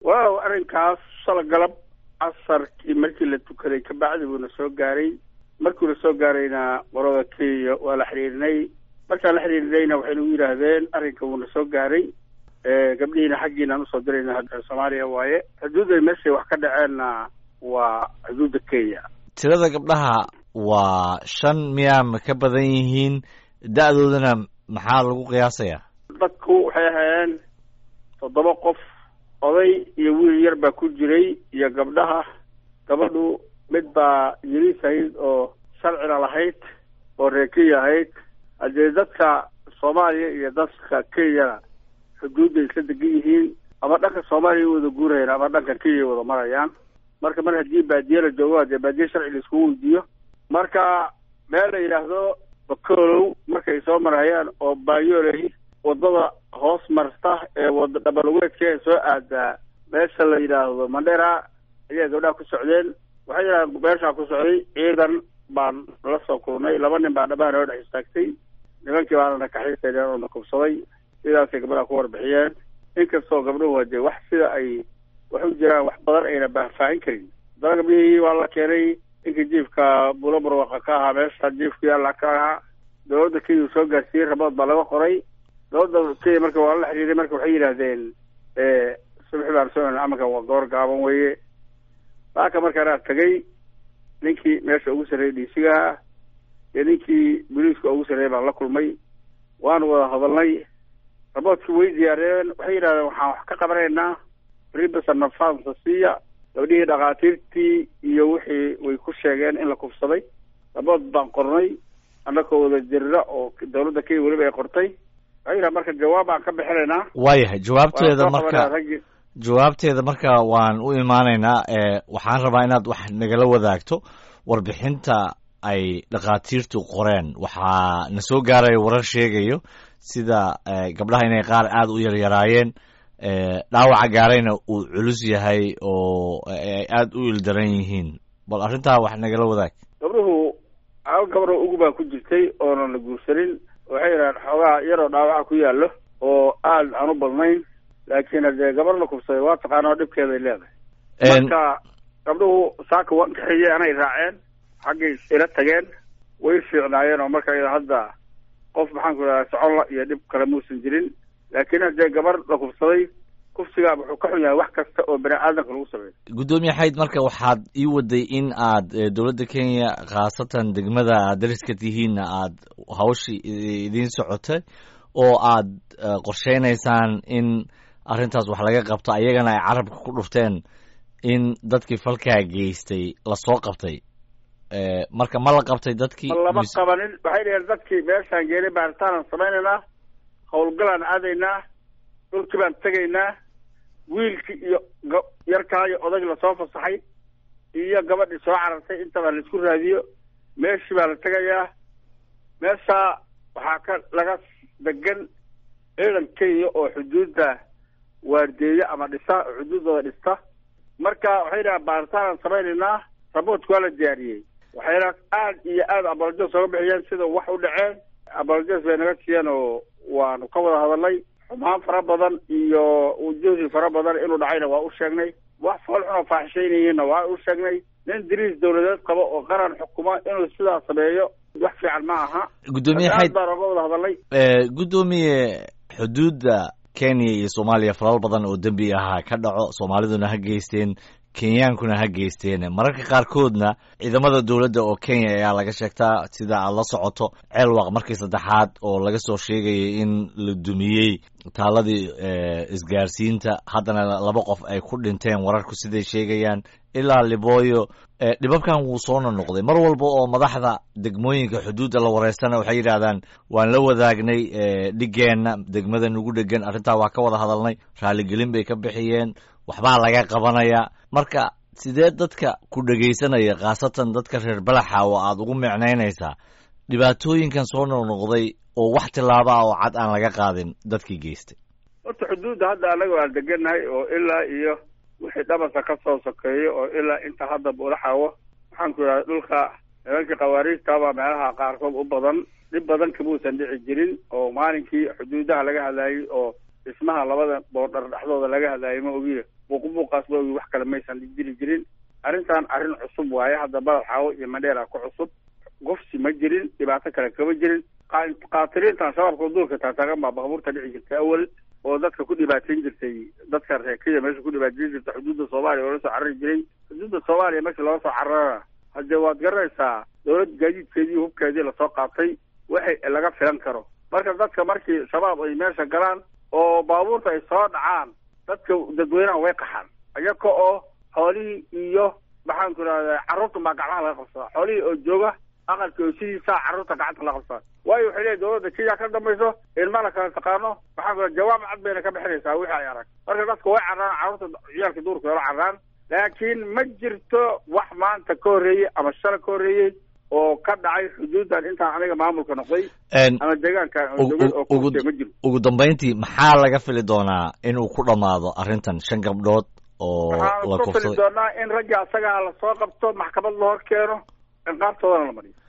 waaw arrinkaas shala galab casarkii markii la tukaday kabacdi buuna soo gaaray markuuna soo gaarayna qorada kenya waa la xidhiirinay markaan la xidhiirinayna waxay nagu yidhaahdeen arrinka wuuna soo gaaray gabdhihiina xaggiinaan usoo dirayna hadda soomaaliya waaye xuduudda meeshay wax ka dhaceenna waa xuduudda kenya tirada gabdhaha waa shan miyaa ma ka badan yihiin da-doodana maxaa lagu qiyaasayaa dadku waxay ahaayeen toddoba qof oday iyo wiil yar baa ku jiray iyo gabdhaha gabadhu mid baa yariis ahayd oo sharcina lahayd oo reer kenya ahayd haddee dadka soomaaliya iyo dadka kenyana xuduudda isla degan yihiin ama dhanka soomaaliya wada guurayaan ama dhanka kenya wada marayaan marka mar haddii baadiye la joogo hadee baadiye sharci la iskugu weydiiyo marka meel la yidhaahdo bakolow markay soo marayaan oo baayoley wadada hoos marta ee wada dhabalugeedka ee soo aadaa meesha la yidhaahdo mandhera ayaa gabdhaha ku socdeen waxay yidhahdeen meeshaa ku socday ciidan baan la soo kulnay laba nin baa dhabaha noo dhex istaagtay nimankii baana nakaxiisayneen oo nakubsaday sidaasay gabdhaha ku warbixiyeen inkastoo gabdhuhu hadee wax sida ay wax u jiraan wax badan ayna baahfaahin karin haddana gabdhihii waa la keenay ninkii jiifka bulo barwaqa ka ahaa meesha jiifkii alla ka ahaa dowladda kenya soo gaarsiiyey rabood baa laga qoray dowladda kenya marka waa la xiriiray marka waxay yidhaahdeen subaxi baan soo amanka waa goor gaaban weeye saaka markaanaa tagay ninkii meesha ugu sarreeyay dhiisigaha iyo ninkii boliiska ugu sarreeyay baan la kulmay waanu wada hadalnay raboodkii way diyaariyeen waxay yidhahdeen waxaan wax ka qabanaynaa ribasana fansasiya gabdhihii dhakhaatiirtii iyo wixii way ku sheegeen in la kufsaday rabood baan qornay annakoo wada jirra oo dowladda kenya weliba ay qortay waxay yidhaha marka jawaab baan ka bixinaynaa waayahay jawaabteeda marka jawaabteeda marka waan u imaanaynaa waxaan rabaa inaad wax nagala wadaagto warbixinta ay dhakhaatiirtu qoreen waxaa na soo gaaraya warar sheegayo sida gabdhaha inay qaar aada u yaryaraayeen dhaawaca gaarayna uu culus yahay oo ay aada u ildaran yihiin bal arrintaa wax nagala wadaag gabdhuhu hal gabadho ugu baa ku jirtay oonan la guursanin waxay yidhahaan xoogaa yaroo dhaawaca ku yaallo oo aada aan u badnayn laakiin hadee gabar la kubsaday waa taqaana oo dhibkeeday leedahay marka gabdhuhu saaka waan kaxeeyey anay raaceen xaggay ila tageen way fiicnaayeen oo marka iyada hadda qof maxaan ku idhaha soconla iyo dhib kale muusan jirin laakiin haddee gabar la kubsaday kufsigaa wuxuu ka xun yahay wax kasta oo bani aadamka lagu sameeyo guddoomiye xayd marka waxaad ii waday in aad dowladda kenya khaasatan degmada aad dariska tihiinna aad hawshii idiin socotay oo aad qorsheynaysaan in arrintaas wax laga qabto ayagana ay carabka ku dhufteen in dadkii falkaa geystay lasoo qabtay marka ma la qabtay dadkii ma lama qabanin waxay dhaheen dadkii meeshaan geelay baaritaanaan samaynaynaa howlgalaan aadaynaa dhulkii baan tegaynaa wiilkii iyo yarkaa iyo odag lasoo fasaxay iyo gabadhii soo carartay intaba la isku raadiyo meeshii baa la tegayaa meeshaa waxaa ka laga degan ciidan kenya oo xuduudda waardeeya ama dhisa oo xuduuddooda dhista marka waxay dhahaan baaritaanaan samaynaynaa raboodka waa la diyaariyey waxayna aad iyo aad abolojes oga bixiyeen sida wax u dhaceen abolojes bay naga siiyeen oo waanu ka wada hadalnay xumaan fara badan iyo ujuhdi fara badan inuu dhacayna waa u sheegnay wax fool xun oo faaxishaynayeenna waa u sheegnay nin diriis dawladeed qabo oo qaran xukuma inuu sidaa sameeyo wax fiican ma aha guddoomiye aad baan oga wada hadalnay guddoomiye xuduudda kenya iyo soomaaliya falal badan oo dembi ahaa ka dhaco soomaaliduna ha geysteen kenyaankuna ha geysteen mararka qaarkoodna ciidamada dowladda oo kenya ayaa laga sheegtaa sida aad la socoto ceelwaq markii saddexaad oo laga soo sheegayay in la dumiyey taaladii isgaarsiinta haddana laba qof ay ku dhinteen wararku siday sheegayaan ilaa libooyo dhibabkan wuu soona noqday mar walba oo madaxda degmooyinka xuduudda la wareystana waxay yidhaahdaan waan la wadaagnay dhigeenna degmada nugu dhegan arrintaa waa ka wada hadalnay raaligelin bay ka bixiyeen waxbaa laga qabanayaa marka sidee dadka ku dhegaysanaya khaasatan dadka reer balaxa oo aada ugu micnaynaysaa dhibaatooyinkan soo noqnoqday oo wax tilaaba ah oo cad aan laga qaadin dadkii geystay horta xuduudda hadda anaga waan degannahay oo ilaa iyo wixii dhabasa ka soo sokeeyo oo ilaa inta hadda buulaxawo waxaan ku idhaha dhulka nimankii khawaariijtabaa meelaha qaarkood u badan dhib badan kamuusan dhici jirin oo maalinkii xuduudaha laga hadlaayey oo dhismaha labada boordhar dhexdooda laga hadlaayay ma ogiya buuqbuuqaas loogi wax kale maysan jiri jirin arrintan arrin cusub waaye hadda badal xaawo iyo mandheera ku cusub gofsi ma jirin dhibaato kale kama jirin qaatiliintan shabaabka duurka taataagan baa baabuurta dhici jirtay awal oo dadka ku dhibaateyn jirtay dadka reer kenya meesha ku dhibaateyn jirtay xuduudda soomaaliya oo la soo carari jiray xuduudda soomaaliya markii looga soo cararana haddee waad garanaysaa dawlad gaadiidkeedii hubkeedii lasoo qaatay waxay laga filan karo marka dadka markii shabaab ay meesha galaan oo baabuurta ay soo dhacaan dadka dadweynaha way qaxaan iyaga oo xoolihii iyo maxaan ku idhahdaa carruurta baa gacmaha laga qabsadaa xoolihii oo jooga aqalkii oo sidiisaa carruurta gacanta laga qabsadaa waayo waxay leeyihin dawladda kenya ka dambayso ilmana kala taqaano maxaan ku jawaab cad bayna ka bixinaysaa wixii ay arag marka dadka way carraan carruurta ciyaalka duurka la carraan laakiin ma jirto wax maanta ka horreeyey ama shala ka horreeyey oo ka dhacay xuduuddan intaan aniga maamulka noqday ama deegaankan ma jiro ugu dambayntii maxaa laga fili doonaa inuu ku dhammaado arrintan shan gabdhood oo waxaan ku fili doonaa in raggii asagaa lasoo qabto maxkamad la hor keeno ciqaabtoodana la mariyo